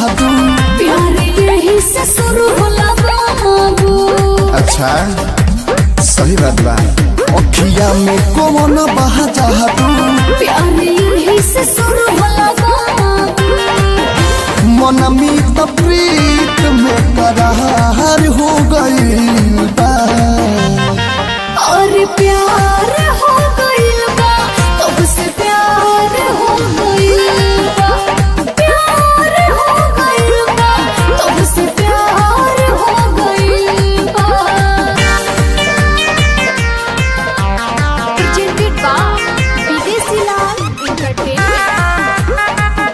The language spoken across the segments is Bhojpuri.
जहादू प्यार यही से शुरू होला बाबू अच्छा सही बात बा अखिया में कौन बहा जहादू प्यार यही से शुरू होला बाबू मन मीत प्रीत में करार हो गईल बा और प्यार हो गइल बा तब से प्यार हो गइल बा प्यार हो गइल बा तब से प्यार हो गइल बा presented by विदेशी लाल entertainment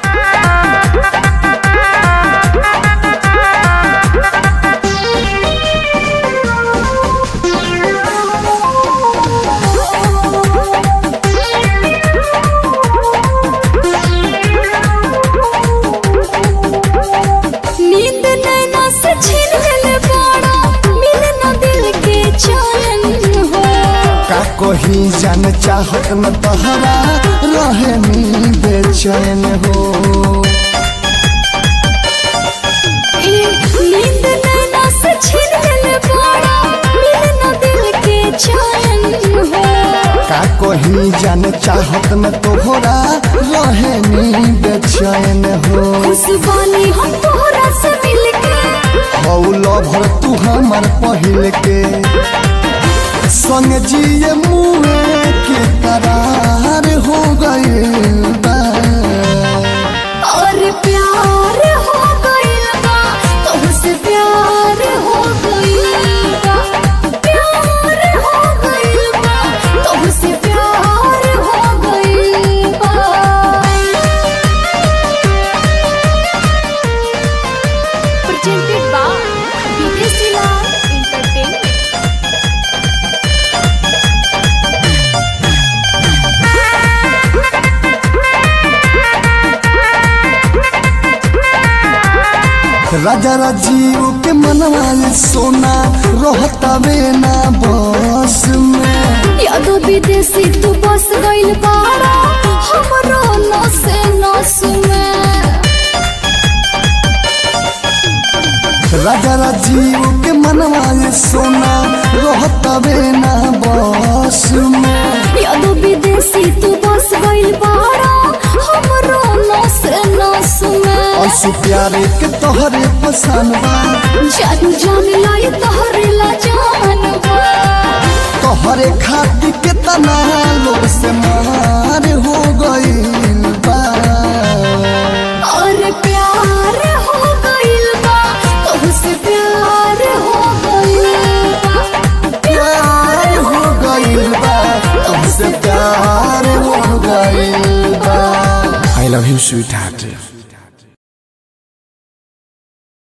नींद नैना से छीन ले बाड़ा मिले न दिल के चैन हो का कही जान चाहत न तहरा रहे नी बेचैन हो ए, नींद नैना से छीन ले बाड़ा मिले न दिल के चैन हो का कही जान चाहत न तोहरा रहे नी बेचैन हो खुशबानी हम तोहरा से मिलके हौलो भर तू हमर पहिल के संग जिए मुए के करार हो गईल बा और प्यार हो गइल बा तुमसे प्यार हो गइल बा प्यार हो गइल बा तुमसे प्यार हो गइल बा presented by विदेशी लाल entertainment राजा राजीव के मनवा ये सोना रहता वे ना बस में यादो विदेशी तू बस गइल बाड़ा हमरो नसे नस में राजा राजीव के मनवा ये सोना रहता वे ना बस में यादो विदेशी तू बस गइल बाड़ा हमरो नस नस में असु प्यारे के तोहरे पसंद बा जान जान लाई तोहरे ला जानबा तोहरे खातिर के तना लोग से मार हो गईल बा और प्यार हो गइल बा तुमसे प्यार हो गइल बा प्यार हो गईल बा तुमसे प्यार हो गईल बा I love you sweet heart